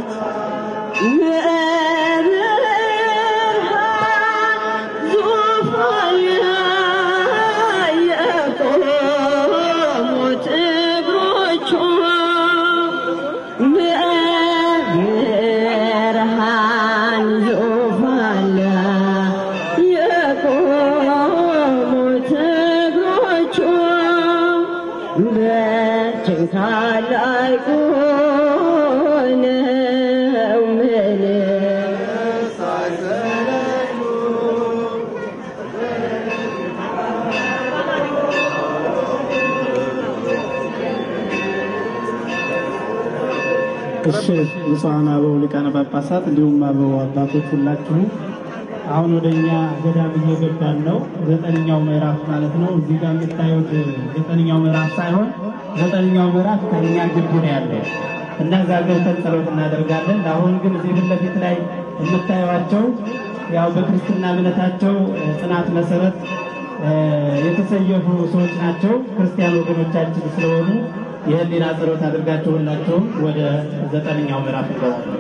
ታላቁ ነው ምን እሺ ብፁዓን አበው ሊቃነ ጳጳሳት እንዲሁም አበው አባቶች ሁላችሁም አሁን ወደ እኛ ገዳም እየገባን ነው። ዘጠነኛው ምዕራፍ ማለት ነው። እዚህ ጋር የምታዩት ዘጠነኛው ምዕራፍ ሳይሆን ዘጠነኛው ምዕራፍ ከእኛ ግቢ ነው ያለ እና እዛ ገብተን ጸሎት እናደርጋለን። አሁን ግን እዚህ ፊት ለፊት ላይ የምታዩቸው ያው በክርስትና እምነታቸው ጽናት መሰረት የተሰየፉ ሰዎች ናቸው። ክርስቲያን ወገኖቻችን ስለሆኑ የህሊና ጸሎት አድርጋችሁ ሁላችሁም ወደ ዘጠነኛው ምዕራፍ እንገባለን።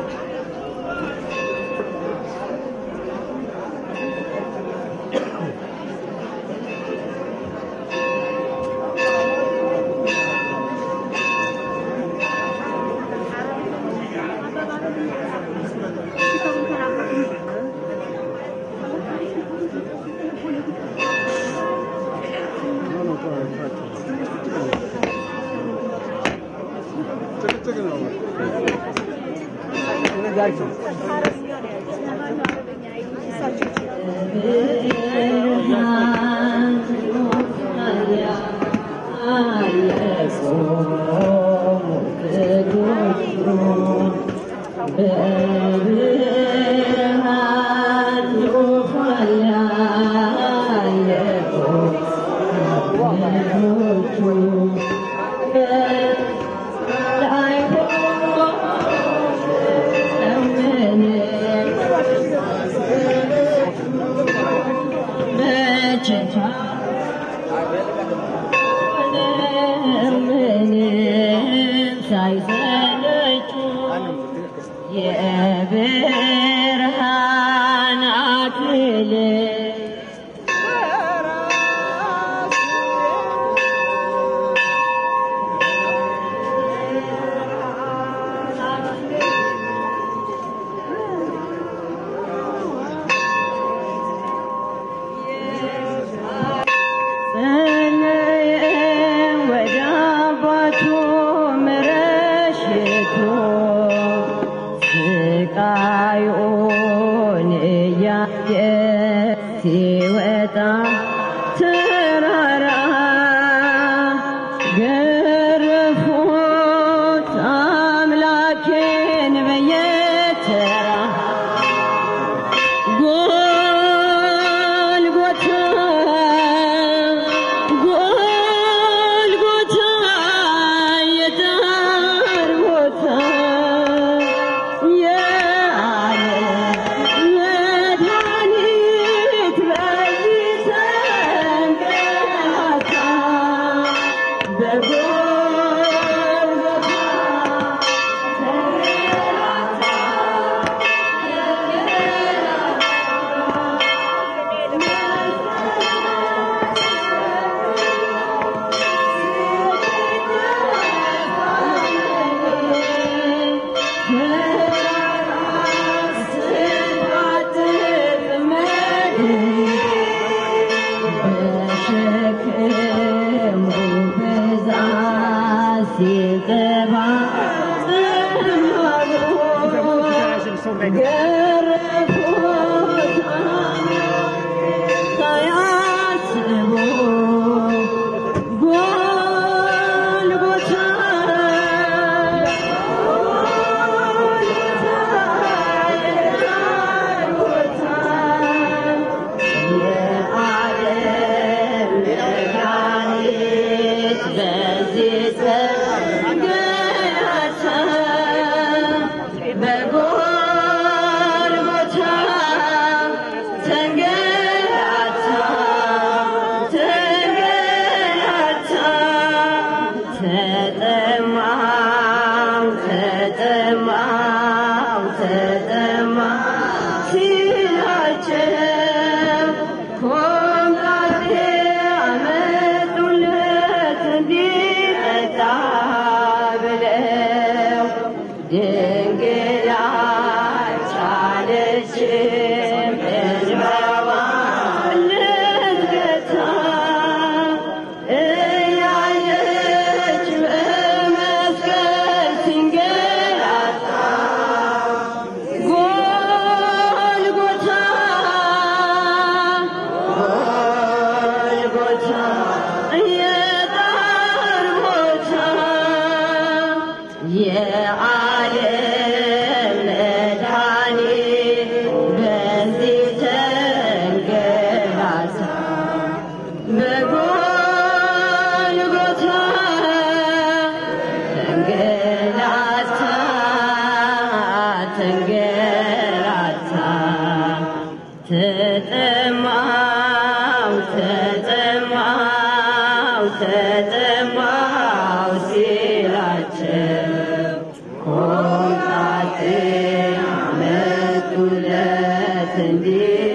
የብርሃን አክሊል ወደ አባቱ ምረሽቶ ስቃዩን እያየ ሲወጣ ተራራ ገረፉት አምላኬን በየተራ ጎልጎታ ጎልጎታ የዳር ቦታ የዓለም መድኃኒት በዚህ ተንገላታ በጎልጎታ በጎልጎታ ተጠማ ሲላቸው ኮምጣጤ አመጡለት እንዲጠጣ ብለው ድንግል አልቻለችም እንባዋን ልትገታ እያየች በመስቀል ሲንገላታ ጎልጎታ ጎልጎታ የጣር ቦታ የዓለም መድኃኒት በዚህ ተንገላታ በጎልጎታ ተንገላታ ተንገላታ ተጠማው ተጠማው ተጠማው ሲላቸው ኮምጣጤ አመጡለት እንዲህ